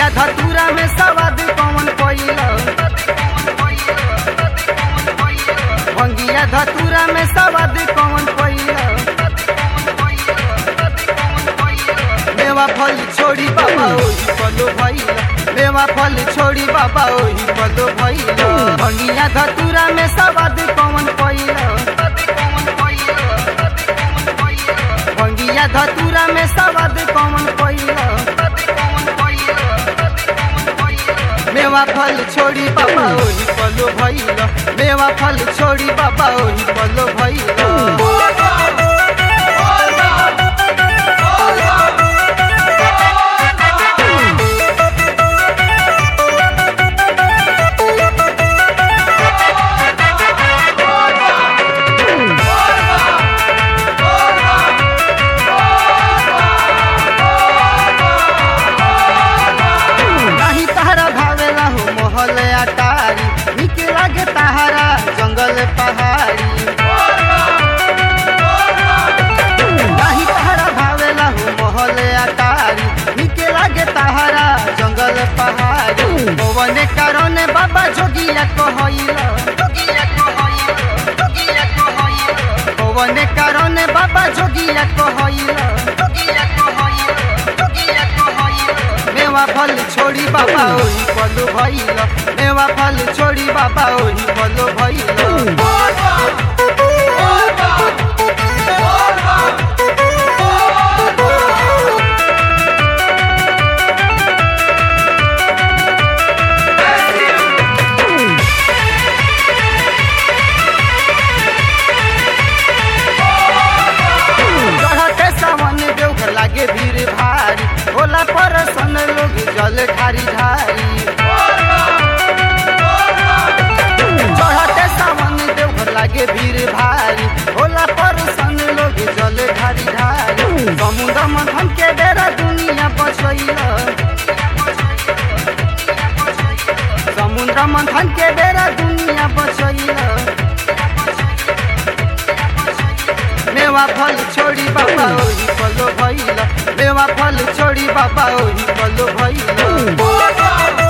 भंगिया धतूरा में सवाद कौन कोइल भंगिया धतूरा में सवाद कौन कोइल मेवा फल छोड़ी बाबा ओही पलो भइल मेवा फल छोड़ी बाबा ओही पलो भइल भंगिया धतूरा में सवाद कौन कोइल भंगिया धतूरा में सवाद कौन कोइल मेवा फल छोड़ी बाबा ओही पलो भइल मेवा फल छोड़ी बाबा ओही पलो भइल नाही तहरा भावेला हो मोहल अटारी निक लागे तहरा जंगल पहाड़ी नाही तहरा भावेला हो मोहल अटारी निक लागे तहरा जंगल पहाड़ी पवन कारण बाबा जोगिया कहइल पवन कारण बाबा जोगिया कहइल मेवा फल छोड़ी बाबा ओही पलो भइल मेवा फल छोड़ी बाबा ओही पलो भइल चढ़ते सावन देवघर लागे भीड़ भारी होला पर सन लोग जल ढारी ढारी चढ़ते सावन देवघर लागे भीड़ भारी होला पर सन लोग जल ढारी ढारी समुद्र मथन के डेरा दुनिया बचैल समुद्र मंथन के डेरा दुनिया बचैल मेवा फल छोड़ी बाबा ओही पलो भइल मेवा फल छोड़ी बाबा ओही पलो भइल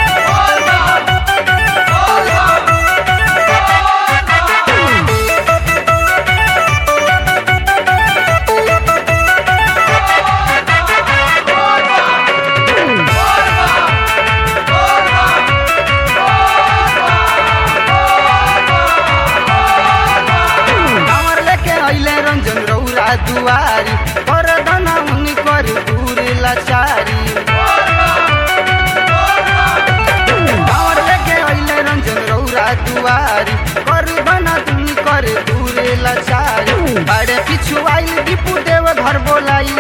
कांवर लेके अइले रंजन रौरा दुआरी कर दना उनी कर दूर लाचारी कांवर लेके अइले रंजन रौरा दुआरी कर दना उनी कर दूर लाचारी बड़े पिछु आइल दीपू देव घर बोलाइल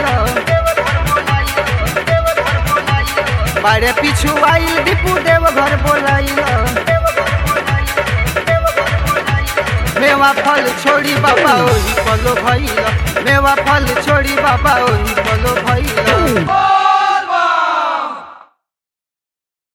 बड़े पिछु आइल दीपू देव घर बोलाइल मेवा फल छोड़ी बाबा ओही पलो भइल मेवा फल छोड़ी बाबा ओही पलो भइल